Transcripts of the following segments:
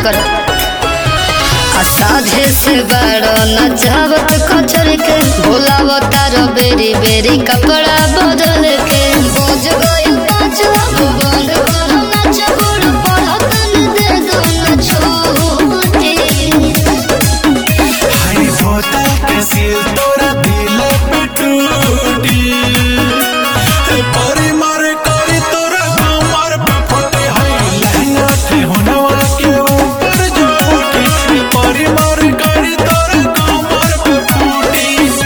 करो आ साझे से बारो नचावत कचर के भोलाव तारो बेरी बेरी कपड़ा बदल के बोझ गई काच बंद करो नाच गोड़ पढ़तन दे दो न छोटे हाय होता कैसे तोरा दिल पे टूटी ए परी मार करी तोरा कमर पे फटे हाय लहंगा के होनवा के ऊपर जो उठी ए परी मार करी तोरा कमर पे फूटी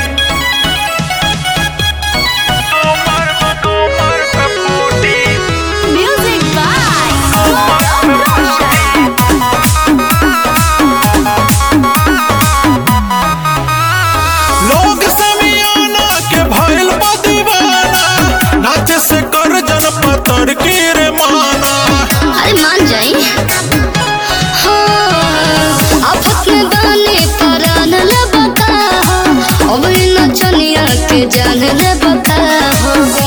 कमर पे कमर पे फूटी Music by लोग समियाना के भइल बा दीवाना नाच से कर जन पतर के रे माना अरे मान जाई हाँ, आफत में बानी परान ले बता अब इन चनिया के जान ले बता